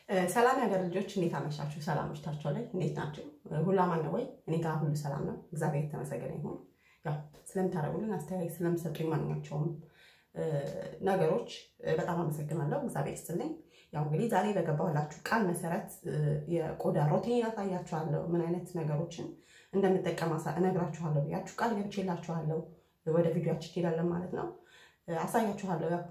ሰላም የሀገር ልጆች እንዴት አመሻችሁ? ሰላም ምሽታቸው ላይ እንዴት ናቸው? ሁሉ አማን ነው ወይ? እኔ ጋር ሁሉ ሰላም ነው። እግዚአብሔር የተመሰገነ ይሁን። ያው ስለምታደርጉልን አስተያየት ስለምሰጡኝ ማንኛቸውም ነገሮች በጣም አመሰግናለሁ። እግዚአብሔር ይስጥልኝ። ያው እንግዲህ ዛሬ በገባሁላችሁ ቃል መሰረት የቆዳ ሮቲን አሳያችኋለሁ። ምን አይነት ነገሮችን እንደምጠቀም እነግራችኋለሁ ብያችሁ ቃል ገብቼላችኋለሁ። ወደ ቪዲዮችን እንሄዳለን ማለት ነው። አሳያችኋለሁ ያው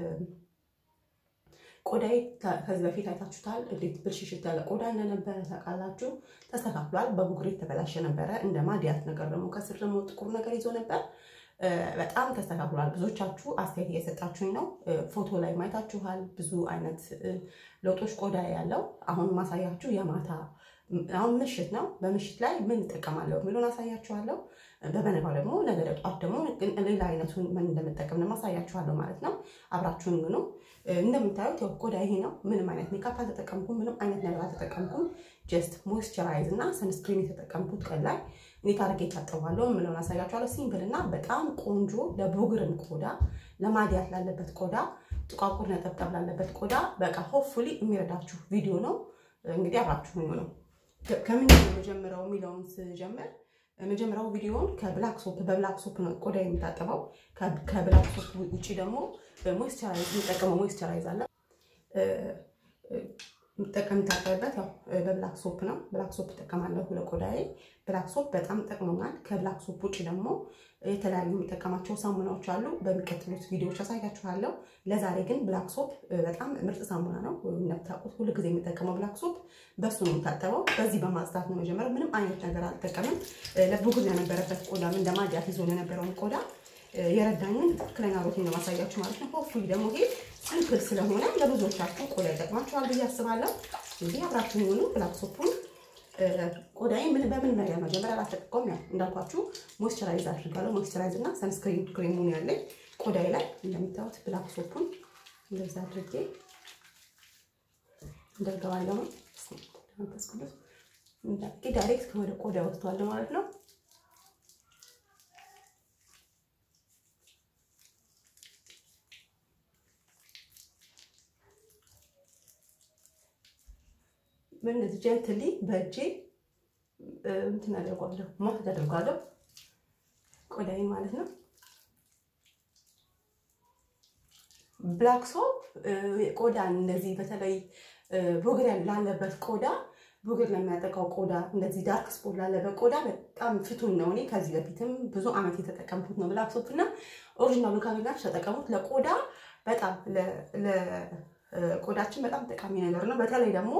ቆዳዬ ከዚህ በፊት አይታችሁታል። እንዴት ብልሽሽት ያለ ቆዳ እንደነበረ ታውቃላችሁ። ተስተካክሏል። በቡግሬ የተበላሸ ነበረ። እንደ ማዲያት ነገር ደግሞ ከስር ደግሞ ጥቁር ነገር ይዞ ነበር። በጣም ተስተካክሏል። ብዙዎቻችሁ አስተያየት እየሰጣችሁኝ ነው። ፎቶ ላይ ማየታችኋል። ብዙ አይነት ለውጦች ቆዳ ያለው አሁን ማሳያችሁ የማታ አሁን ምሽት ነው። በምሽት ላይ ምን እጠቀማለሁ የሚለውን አሳያችኋለሁ። በበነጋው ደግሞ ነገ ጠዋት ደግሞ ሌላ አይነቱን ምን እንደምጠቀም ደግሞ አሳያችኋለሁ ማለት ነው። አብራችሁን ምኑ እንደምታዩት ያው ቆዳ ይሄ ነው። ምንም አይነት ሜካፕ አልተጠቀምኩም። ምንም አይነት ነገር አልተጠቀምኩም። ጀስት ሞይስቸራይዝ እና ሰንስክሪን የተጠቀምኩት ቀን ላይ እንዴት አድርጌ ታጠባለሁ የምለውን አሳያችኋለሁ። ሲምፕል እና በጣም ቆንጆ ለቡግርም ቆዳ፣ ለማዲያት ላለበት ቆዳ፣ ጥቋቁር ነጠብጣብ ላለበት ቆዳ በቃ ሆፕፉሊ የሚረዳችሁ ቪዲዮ ነው። እንግዲህ አብራችሁ ነው ከምን የመጀመሪያው የሚለውን ስጀምር መጀመሪያው ቪዲዮውን ከብላክ ሶፕ በብላክ ሶፕ ነው ቆዳ የሚታጠበው። ከብላክ ሶፕ ውጭ ደግሞ ሞይስቸራይዝ የሚጠቀመው ሞይስቸራይዝ አለ የምጠቀም የምታጠብበት ያው በብላክ ሶፕ ነው። ብላክ ሶፕ እጠቀማለሁ ለቆዳዬ። ብላክ ሶፕ በጣም ጠቅሞኛል። ከብላክ ሶፕ ውጭ ደግሞ የተለያዩ የሚጠቀማቸው ሳሙናዎች አሉ። በሚቀጥሉት ቪዲዮዎች አሳያችኋለሁ። ለዛሬ ግን ብላክ ሶፕ በጣም ምርጥ ሳሙና ነው። እንደምታውቁት ሁሉ ጊዜ የሚጠቀመው ብላክ ሶፕ በሱ ነው የምታጠበው። በዚህ በማጽዳት ነው መጀመሪያ። ምንም አይነት ነገር አልጠቀምም። ለቡግር የነበረበት ቆዳ እንደ ማዲያት ይዞ የነበረውን ቆዳ የረዳኝን ትክክለኛ ሮቲን ነው ማሳያችሁ ማለት ነው። ሆፕፉሊ ደግሞ ይሄ ሲምፕል ስለሆነ ለብዙዎቻችሁ ቆዳ ይጠቅማችኋል ብዬ አስባለሁ። እንግዲህ አብራችሁ የሆኑ ብላክ ሶፑን ቆዳዬ ምን በምን ነገር መጀመሪያ አላስጠቀቀውም። ያው እንዳልኳችሁ ሞይስቸራይዝ አድርጋለሁ። ሞይስቸራይዝ እና ሰንስክሪን ክሬሙን ያለኝ ቆዳዬ ላይ እንደምታዩት ብላክ ሶፑን እንደዛ አድርጌ እንደርገባለሁ። መንፈስ ቅዱስ ዳይሬክት ወደ ቆዳ ወስዷለሁ ማለት ነው። በእነዚህ ጀንትሊ በእጄ እንትን አደርጓለሁ ማስድ አደርጓለሁ ቆዳዬን ማለት ነው። ብላክ ሶፕ ቆዳን እንደዚህ በተለይ ቡግር ላለበት ቆዳ ቡግር ለሚያጠቃው ቆዳ እንደዚህ ዳርክ ስፖት ላለበት ቆዳ በጣም ፍቱን ነው። እኔ ከዚህ በፊትም ብዙ ዓመት የተጠቀምኩት ነው ብላክ ሶፕ እና ኦሪጂናሉ ካገኛችሁ ተጠቀሙት። ለቆዳ በጣም ቆዳችን በጣም ጠቃሚ ነገር ነው። በተለይ ደግሞ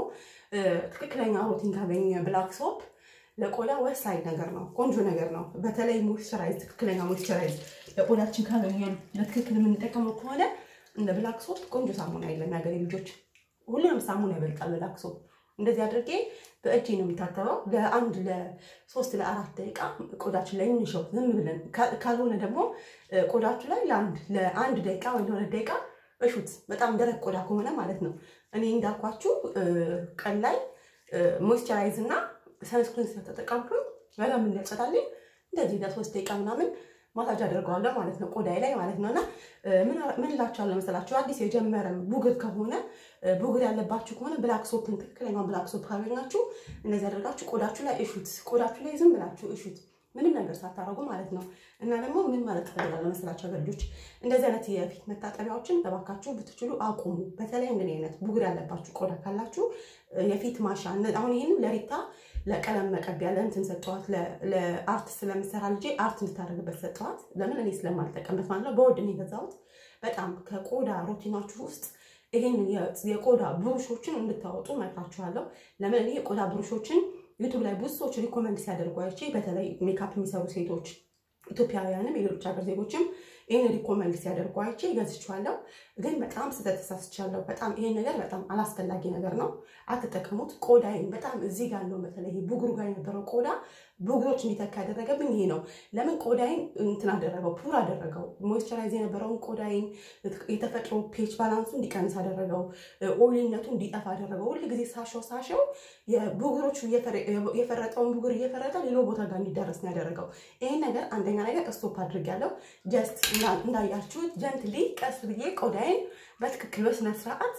ትክክለኛ ሮቲን ካገኘ ብላክ ሶፕ ለቆዳ ወሳኝ ነገር ነው፣ ቆንጆ ነገር ነው። በተለይ ሞይስቸራይዝ፣ ትክክለኛ ሞይስቸራይዝ ለቆዳችን ካገኘን ለትክክል የምንጠቀመው ከሆነ እንደ ብላክ ሶፕ ቆንጆ ሳሙና የለም። የሀገሬ ልጆች ሁሉንም ሳሙና ይበልጣል ብላክ ሶፕ። እንደዚህ አድርጌ በእጄ ነው የሚታተበው። ለአንድ ለሶስት ለአራት ደቂቃ ቆዳችን ላይ እንሸው ዝም ብለን፣ ካልሆነ ደግሞ ቆዳችሁ ላይ ለአንድ ደቂቃ ወይ ለሁለት ደቂቃ እሹት በጣም ደረቅ ቆዳ ከሆነ ማለት ነው። እኔ እንዳልኳችሁ ቀን ላይ ሞይስቸራይዝ እና ሰንስክሪን ስለተጠቀምኩኝ በጣም እንዲያጸዳልኝ እንደዚህ ለሶስት ደቂቃ ምናምን ማሳጅ አደርገዋለሁ ማለት ነው ቆዳዬ ላይ ማለት ነው። እና ምን እላችኋለሁ መሰላችሁ አዲስ የጀመረ ቡግር ከሆነ ቡግር ያለባችሁ ከሆነ ብላክ ሶፕን ትክክለኛውን ብላክ ሶፕ ካገኛችሁ እንደዚህ አደርጋችሁ ቆዳችሁ ላይ እሹት። ቆዳችሁ ላይ ዝም ብላችሁ እሹት ምንም ነገር ሳታረጉ ማለት ነው። እና ደግሞ ምን ማለት ትፈልጋለሁ መሰላችሁ ልጆች፣ እንደዚህ አይነት የፊት መታጠቢያዎችን እባካችሁ ብትችሉ አቁሙ። በተለይ እንደዚህ አይነት ቡግር ያለባችሁ ቆዳ ካላችሁ የፊት ማሻ አሁን ይህንም ለሪታ ለቀለም መቀቢያ ለእንትን ሰጠዋት፣ ለአርት ስለምሰራ ልጄ አርት እንድታደርግበት ሰጠዋት። ለምን እኔ ስለማልጠቀምበት ማለት ነው። በውድ ነው የገዛሁት። በጣም ከቆዳ ሮቲናችሁ ውስጥ ይሄን የቆዳ ብሩሾችን እንድታወጡ መክራችኋለሁ። ለምን እኔ የቆዳ ብሩሾችን ዩቱብ ላይ ብዙ ሰዎች ሪኮመንድ ሲያደርጉ አይቼ በተለይ ሜካፕ የሚሰሩ ሴቶች ኢትዮጵያውያንም የሌሎች ሀገር ዜጎችም ይህን ሪኮመንድ ሲያደርጉ አይቼ ገዝቼዋለሁ። ግን በጣም ስህተት ተሳስቻለሁ። በጣም ይሄን ነገር በጣም አላስፈላጊ ነገር ነው፣ አትጠቀሙት። ቆዳዬን በጣም እዚህ ጋር ያለው በተለይ ቡግሩ ጋር የነበረው ቆዳ ቡግሮች እንዲተካ ያደረገብኝ ይሄ ነው። ለምን ቆዳዬን እንትን አደረገው፣ ፑር አደረገው። ሞይስቸራይዝ የነበረውን ቆዳዬን የተፈጥሮ ፔች ባላንሱ እንዲቀንስ አደረገው፣ ኦይልነቱ እንዲጠፋ አደረገው። ሁል ጊዜ ሳሸው ሳሸው የቡግሮቹ የፈረጠውን ቡግር እየፈረጠ ሌሎ ቦታ ጋር እንዲደረስ ነው ያደረገው። ይሄን ነገር አንደኛ ነገር ስቶፕ አድርጌያለሁ። ጀስት እንዳያችሁት ጀንትሊ ቀስ ብዬ ቆዳዬን በትክክል በስነ ስርዓት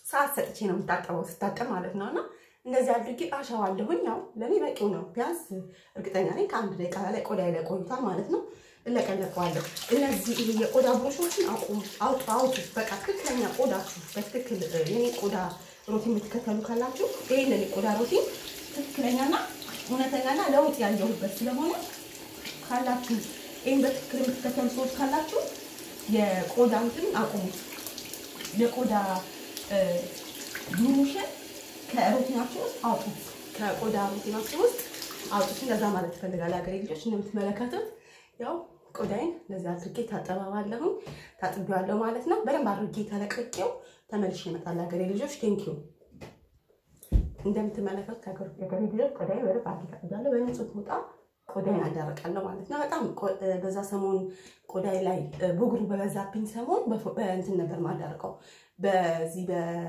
ሰዓት ሰጥቼ ነው የምታጠበው ስታጠብ ማለት ነው። እና እንደዚህ አድርጌ አሸዋለሁኝ። ያው ለእኔ በቂው ነው። ቢያንስ እርግጠኛ ነኝ ከአንድ ደቂቃ ላይ ቆዳ ላይ ቆይቷል ማለት ነው። እለቀለቀዋለሁ። እነዚህ ይሄ የቆዳ ብሩሾችን አቁሙ፣ አውጡ፣ አውጡ። በቃ ትክክለኛ ቆዳችሁ በትክክል የኔ ቆዳ ሮቲን የምትከተሉ ካላችሁ ይህንን የቆዳ ሮቲን ትክክለኛና እውነተኛና ለውጥ ያየሁበት ስለሆነ ካላችሁ ይህን በትክክል የምትከተሉ ሰዎች ካላችሁ የቆዳ እንትን አቁሙት። የቆዳ ብሩሽን ከሮቲናችሁ ውስጥ አውጡት። ከቆዳ ሮቲናችሁ ውስጥ አውጡት። እንደዛ ማለት ትፈልጋል ሀገሬ ልጆች እንደምትመለከቱት ያው ቆዳይን እንደዚህ አድርጌ ታጠባባለሁ ታጥቢዋለሁ ማለት ነው። በደንብ አድርጌ ተለቅቄው ተመልሼ እመጣለሁ ሀገሬ ልጆች። ቴንኪዩ እንደምትመለከቱት ሀገሬ ልጆች ቆዳይን በደንብ አድርጌ ታጥቢያለሁ። በንጹህ ሞጣ ቆዳይን አዳርቃለሁ ማለት ነው። በጣም በዛ ሰሞን ቆዳይ ላይ ብጉሩ በበዛብኝ ሰሞን በእንትን ነበር ማዳርቀው በዚህ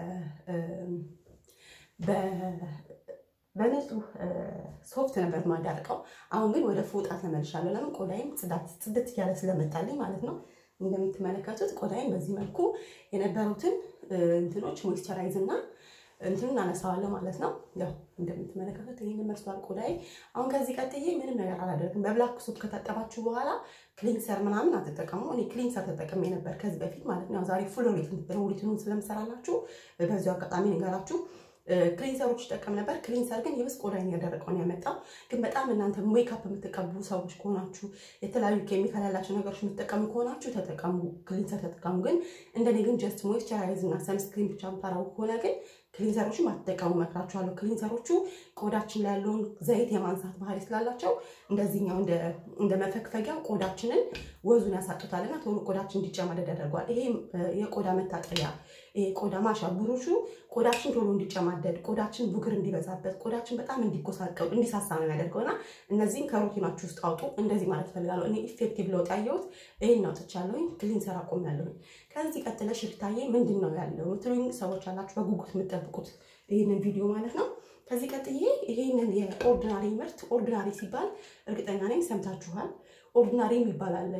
በንጹህ ሶፍት ነበር ማዳርቀው። አሁን ግን ወደ ፎጣ ተመልሻለሁ። ለምን ቆዳይም ጽዳት ጽድት እያለ ስለመጣልኝ ማለት ነው። እንደምትመለከቱት ቆዳይን በዚህ መልኩ የነበሩትን እንትኖች ሞይስቸራይዝ እና እንትኑን አነሳዋለሁ ማለት ነው። ያው እንደምትመለከቱት ይህን መስሏል ቆዳይ። አሁን ከዚህ ቀጥዬ ምንም ነገር አላደርግም። በብላክ ሶፕ ከታጠባችሁ በኋላ ክሊንሰር ምናምን አትጠቀሙ። እኔ ክሊንሰር ተጠቅሜ ነበር ከዚህ በፊት ማለት ነው። ዛሬ ፉል ሮቲኑን ስለምሰራላችሁ በዚሁ አጋጣሚ ንገራችሁ ክሊንሰሮች ይጠቀም ነበር። ክሊንሰር ግን ይብስ ቆዳይን ያደረቀውን ያመጣው። ግን በጣም እናንተ ሜካፕ የምትቀቡ ሰዎች ከሆናችሁ የተለያዩ ኬሚካል ያላቸው ነገሮች የምትጠቀሙ ከሆናችሁ ተጠቀሙ፣ ክሊንሰር ተጠቀሙ። ግን እንደኔ ግን ጀስት ሞይስቸራይዝ እና ሰንስክሪን ብቻ የምታረጉ ከሆነ ግን ክሊንሰሮችን ባትጠቀሙ እመክራችኋለሁ። ክሊንሰሮቹ ቆዳችን ላይ ያለውን ዘይት የማንሳት ባህሪ ስላላቸው እንደዚህኛው እንደ መፈግፈጊያ ቆዳችንን ወዙን ያሳጡታልና ቶሎ ቆዳችን እንዲጨማደድ ያደርገዋል። ይሄ የቆዳ መታጠቢያ ቆዳ ማሻ ብሩሹ ቆዳችን ቶሎ እንዲጨማደድ፣ ቆዳችን ቡግር እንዲበዛበት፣ ቆዳችን በጣም እንዲጎሳቀሉ እንዲሳሳ ነው የሚያደርገው እና እነዚህን ከሮቲናችሁ ውስጥ አውጡ። እንደዚህ ማለት ፈልጋለሁ። እኔ ኢፌክቲቭ ለውጥ ያየሁት ይህን አውጥቻለሁኝ። ክሊንሰር አቆሚያለሁኝ። ከዚህ ቀጥለሽ ሽታዬ ምንድን ነው ያለው ትሉኝ ሰዎች አላችሁ፣ በጉጉት የምጠብቁት ይህንን ቪዲዮ ማለት ነው። ከዚህ ቀጥዬ ይህንን የኦርዲናሪ ምርት ኦርዲናሪ ሲባል እርግጠኛ ነኝ ሰምታችኋል። ኦርዲናሪ የሚባል አለ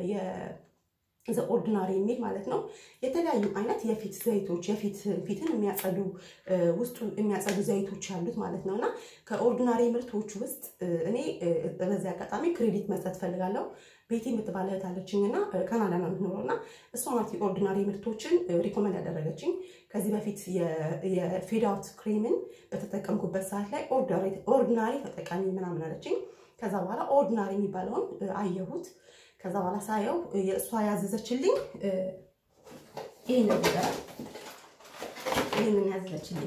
ዘ ኦርዲናሪ የሚል ማለት ነው። የተለያዩ አይነት የፊት ዘይቶች የፊት ፊትን የሚያጸዱ ውስጡ የሚያጸዱ ዘይቶች ያሉት ማለት ነው እና ከኦርዲናሪ ምርቶች ውስጥ እኔ በዚህ አጋጣሚ ክሬዲት መስጠት ፈልጋለሁ። ቤቲ የምትባል እህት አለችኝ እና ካናዳ ነው የምትኖረው እና እሷ ናት የኦርዲናሪ ምርቶችን ሪኮመንድ ያደረገችኝ። ከዚህ በፊት የፌድ አውት ክሬምን በተጠቀምኩበት ሰዓት ላይ ኦርዲናሪ ተጠቃሚ ምናምን አለችኝ። ከዛ በኋላ ኦርዲናሪ የሚባለውን አየሁት። ከዛ በኋላ ሳየው የእሷ ያዘዘችልኝ ይህን ነበረ። ይህንን ያዘዘችልኝ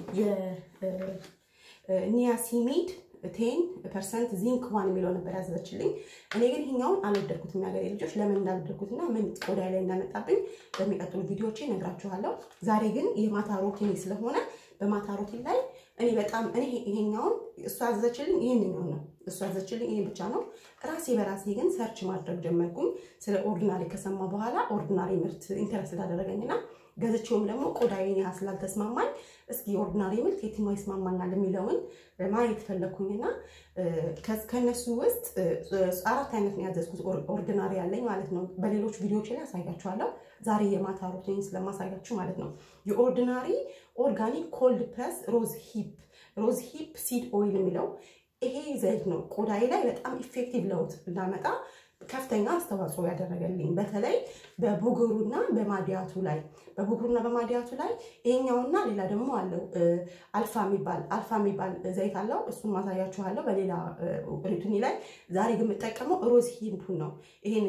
የኒያሲሚድ ቴን ፐርሰንት ዚንክ ዋን የሚለው ነበር ያዘዘችልኝ። እኔ ግን ይሄኛውን አልወደድኩትም። የሀገሬ ልጆች ለምን እንዳልወደድኩትና ምን ቆዳ ላይ እንዳመጣብኝ በሚቀጥሉ ቪዲዮዎቼ እነግራችኋለሁ። ዛሬ ግን የማታ ሮቲን ስለሆነ በማታ ሮቲን ላይ እኔ በጣም እኔ ይሄኛውን እሷ ያዘዘችልኝ ይሄንኛው ነው። እሷ ያዘዘችልኝ ይሄን ብቻ ነው። ራሴ በራሴ ግን ሰርች ማድረግ ጀመርኩኝ። ስለ ኦርዲናሪ ከሰማ በኋላ ኦርዲናሪ ምርት ኢንተረስት አደረገኝና ገዝቼውም ደግሞ ቆዳዬን ያህል ስላልተስማማኝ እስኪ ኦርዲናሪ ምርት የትኛው ይስማማኛል የሚለውን ማየት ፈለግኩኝና ከነሱ ውስጥ አራት አይነት ነው ያዘዝኩት። ኦርዲናሪ ያለኝ ማለት ነው። በሌሎች ቪዲዮዎች ላይ አሳያችኋለሁ። ዛሬ የማታ ሩቲን ስለማሳያችሁ ማለት ነው። የኦርዲናሪ ኦርጋኒክ ኮልድ ፕረስ ሮዝ ሂፕ ሮዝ ሂፕ ሲድ ኦይል የሚለው ይሄ ዘይት ነው ቆዳዬ ላይ በጣም ኢፌክቲቭ ለውጥ እንዳመጣ ከፍተኛ አስተዋጽኦ ያደረገልኝ በተለይ በቡግሩና በማዲያቱ ላይ በቡግሩና በማዲያቱ ላይ ይሄኛውና ሌላ ደግሞ አለው አልፋ የሚባል አልፋ የሚባል ዘይት አለው። እሱን ማሳያችኋለሁ በሌላ ሪቱኒ ላይ። ዛሬ ግን የምጠቀመው ሮዝ ሂፕን ነው። ይሄን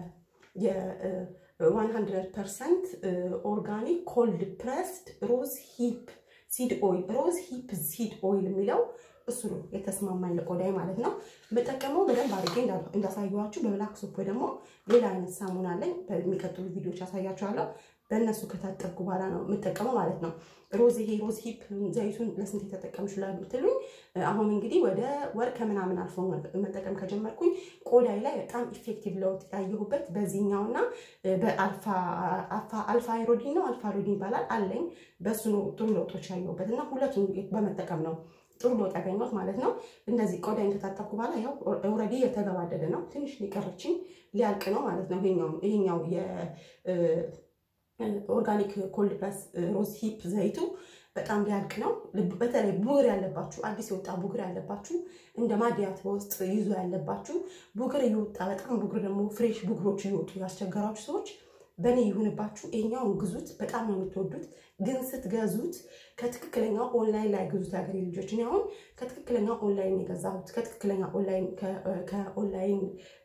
የ100 ፐርሰንት ኦርጋኒክ ኮልድ ፕረስድ ሮዝ ሂፕ ሲድ ኦይል ሮዝ ሂፕ ሲድ ኦይል የሚለው እሱ ነው የተስማማኝ ለቆዳይ ማለት ነው። የምጠቀመው በደንብ አድርጌ እንዳሳየኋችሁ በብላክ ሶፕ ወይ ደግሞ ሌላ አይነት ሳሙና አለኝ። በሚቀጥሉ ቪዲዮዎች ያሳያችኋለሁ። በእነሱ ከታጠብኩ በኋላ ነው የምጠቀመው ማለት ነው። ሮዝ ይሄ ሮዝ ሂፕ ዘይቱን ለስንት የተጠቀምሽ ብትሉኝ አሁን እንግዲህ ወደ ወር ከምናምን አልፎ መጠቀም ከጀመርኩኝ ቆዳይ ላይ በጣም ኢፌክቲቭ ለውጥ ያየሁበት በዚህኛውና በአልፋ አይሮዲን ነው አልፋ ሮዲን ይባላል አለኝ። በእሱ ነው ጥሩ ለውጦች ያየሁበት እና ሁለቱን በመጠቀም ነው ጥሩ ለውጥ ያገኘሁት ማለት ነው። እንደዚህ ቆዳይን ከታጠብኩ በኋላ ያው ኦልሬዲ የተገባደደ ነው። ትንሽ ሊቀረችኝ ሊያልቅ ነው ማለት ነው። ይሄኛው የኦርጋኒክ ኮልድ ፕረስ ሮዝ ሂፕ ዘይቱ በጣም ሊያልቅ ነው። በተለይ ቡግር ያለባችሁ አዲስ የወጣ ቡግር ያለባችሁ እንደ ማዲያት በውስጥ ይዞ ያለባችሁ ቡግር እየወጣ በጣም ቡግር ደግሞ ፍሬሽ ቡግሮች እየወጡ ያስቸገራችሁ ሰዎች በእኔ ይሁንባችሁ፣ ይሄኛውን ግዙት። በጣም ነው የምትወዱት። ግን ስትገዙት ከትክክለኛ ኦንላይን ላይ ግዙት። ያገሬ ልጆች፣ እኔ አሁን ከትክክለኛ ኦንላይን የገዛሁት ከትክክለኛ ኦንላይን ከኦንላይን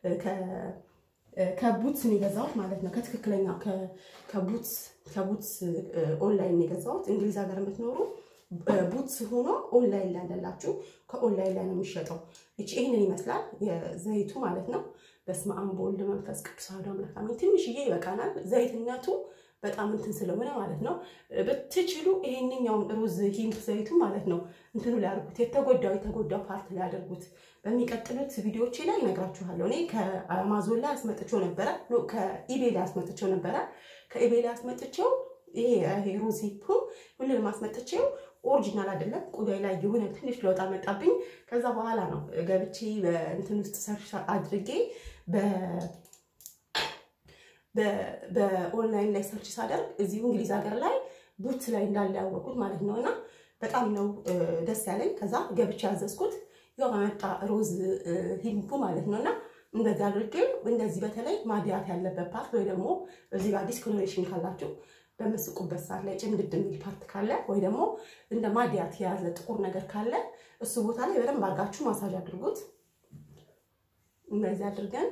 ከቡትስ ነው የገዛሁት ማለት ነው። ከትክክለኛ ከቡትስ ከቡትስ ኦንላይን ነው የገዛሁት። እንግሊዝ ሀገር የምትኖሩ ቡትስ ሆኖ ኦንላይን ላይ ያለላችሁ ከኦንላይን ላይ ነው የሚሸጠው። ይቺ ይህንን ይመስላል የዘይቱ ማለት ነው። በስመ አብ ወወልድ መንፈስ ቅዱስ አሐዱ አምላክ አሜን። ትንሽዬ ይበቃናል። ዘይትነቱ በጣም እንትን ስለሆነ ማለት ነው። ብትችሉ ይሄንኛውን ሩዝ ሂምፕ ዘይቱ ማለት ነው እንትኑ ላይ አድርጉት። የተጎዳው የተጎዳው ፓርት ላይ አድርጉት። በሚቀጥሉት ቪዲዮዎቼ ላይ እነግራችኋለሁ። እኔ ከአማዞን ላይ አስመጥቼው ነበረ፣ ከኢቤ ላይ አስመጥቼው ነበረ። ከኢቤ ላይ አስመጥቼው ይሄ ሩዝ ሂምፕ ሁሉንም አስመጥቼው ኦሪጂናል አይደለም። ቆዳይ ላይ የሆነ ትንሽ ለውጥ አመጣብኝ። ከዛ በኋላ ነው ገብቼ በእንትን ውስጥ ሰርች አድርጌ በኦንላይን ላይ ሰርች ሳደርግ እዚሁ እንግሊዝ ሀገር ላይ ቡት ላይ እንዳለ ያወቁት ማለት ነው። እና በጣም ነው ደስ ያለኝ። ከዛ ገብቼ ያዘዝኩት ያው መጣ ሮዝ ሂምፑ ማለት ነው። እና እንደዚህ አድርጌ እንደዚህ በተለይ ማዲያት ያለበት ፓርት ወይ ደግሞ እዚህ ጋር ዲስኮሎሬሽን ካላችሁ በምስቁበት ሰዓት ላይ ጭምድድ የሚል ፓርት ካለ ወይ ደግሞ እንደ ማዲያት የያዘ ጥቁር ነገር ካለ እሱ ቦታ ላይ በደንብ አድርጋችሁ ማሳጅ አድርጉት። እንደዚህ አድርገን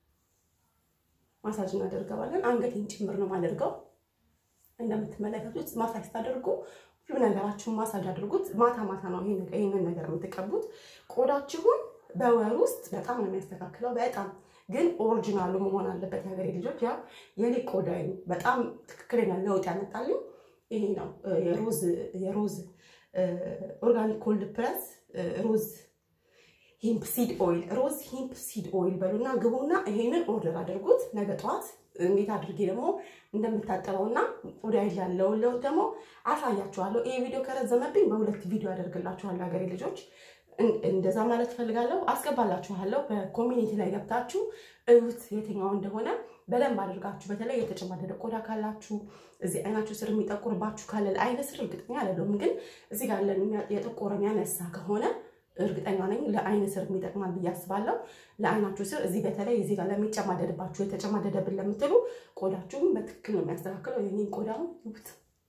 ማሳጅ እናደርገዋለን። አንገቴን ጭምር ነው የማደርገው። እንደምትመለከቱት ማሳጅ ስታደርጉ ሁሉ ነገራችሁን ማሳጅ አድርጉት። ማታ ማታ ነው ይህንን ነገር የምትቀቡት። ቆዳችሁን በወር ውስጥ በጣም ነው የሚያስተካክለው። በጣም ግን ኦሪጂናሉ መሆን አለበት። የሀገሬ ልጆች ያ የኔ ቆዳ በጣም ትክክለኛ ለውጥ ያመጣልኝ ይሄ ነው። የሮዝ የሮዝ ኦርጋኒክ ኮልድ ፕረስ ሮዝ ሂምፕ ሲድ ኦይል ሮዝ ሂምፕ ሲድ ኦይል በሉና ግቡና ይሄንን ኦርደር አድርጉት። ነገ ጠዋት እንዴት አድርጌ ደግሞ እንደምታጠበውና ቆዳ ያለውን ለውጥ ደግሞ አሳያችኋለሁ። ይሄ ቪዲዮ ከረዘመብኝ በሁለት ቪዲዮ ያደርግላችኋለሁ ሀገሬ ልጆች። እንደዛ ማለት ፈልጋለሁ። አስገባላችኋለሁ። በኮሚኒቲ ላይ ገብታችሁ እዩት የትኛው እንደሆነ በደንብ አድርጋችሁ። በተለይ የተጨማደደ ቆዳ ካላችሁ እዚህ አይናችሁ ስር የሚጠቁርባችሁ ካለ አይነ ስር እርግጠኛ አይደለሁም፣ ግን እዚህ ጋር የጠቆረ የሚያነሳ ከሆነ እርግጠኛ ነኝ ለአይን ስር የሚጠቅማል ብዬ አስባለሁ። ለአይናችሁ ስር እዚህ በተለይ እዚህ ጋር ለሚጨማደድባችሁ የተጨማደደብን ለምትሉ ቆዳችሁን በትክክል ነው የሚያስተካክለው። የኔን ቆዳውን ይዩት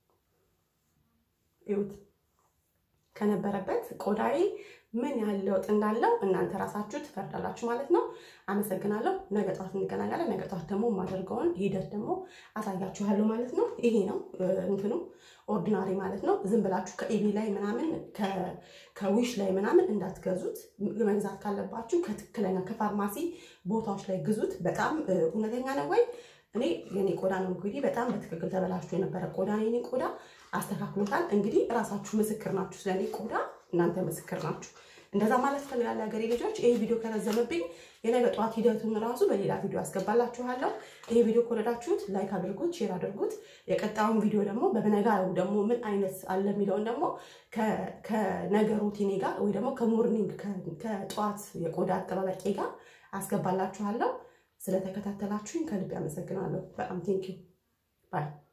ይዩት ከነበረበት ቆዳዬ ምን ያህል ለውጥ እንዳለው እናንተ ራሳችሁ ትፈርዳላችሁ ማለት ነው። አመሰግናለሁ። ነገ ጠዋት እንገናኛለን። ነገ ጠዋት ደግሞ የማደርገውን ሂደት ደግሞ አሳያችኋለሁ ማለት ነው። ይሄ ነው እንትኑ ኦርዲናሪ ማለት ነው። ዝም ብላችሁ ከኢቢ ላይ ምናምን ከዊሽ ላይ ምናምን እንዳትገዙት። መግዛት ካለባችሁ ከትክክለኛ ከፋርማሲ ቦታዎች ላይ ግዙት። በጣም እውነተኛ ነው ወይ እኔ የኔ ቆዳ ነው እንግዲህ በጣም በትክክል ተበላሽቶ የነበረ ቆዳ የኔ ቆዳ አስተካክሎታል። እንግዲህ እራሳችሁ ምስክር ናችሁ። ስለኔ ቆዳ እናንተ ምስክር ናችሁ። እንደዛ ማለት ፈልጋለሁ ሀገሬ ልጆች። ይሄ ቪዲዮ ከረዘመብኝ የነገ ጠዋት ሂደቱን ራሱ በሌላ ቪዲዮ አስገባላችኋለሁ። ይሄ ቪዲዮ ከወደዳችሁት ላይክ አድርጉት፣ ሼር አድርጉት። የቀጣዩን ቪዲዮ ደግሞ በበነጋው ደግሞ ምን አይነት አለ የሚለውን ደግሞ ከነገ ሩቲኔ ጋር ወይ ደግሞ ከሞርኒንግ ከጠዋት የቆዳ አጠባበቄ ጋር አስገባላችኋለሁ። ስለተከታተላችሁኝ ከልብ ያመሰግናለሁ። በጣም ቴንኪው ባይ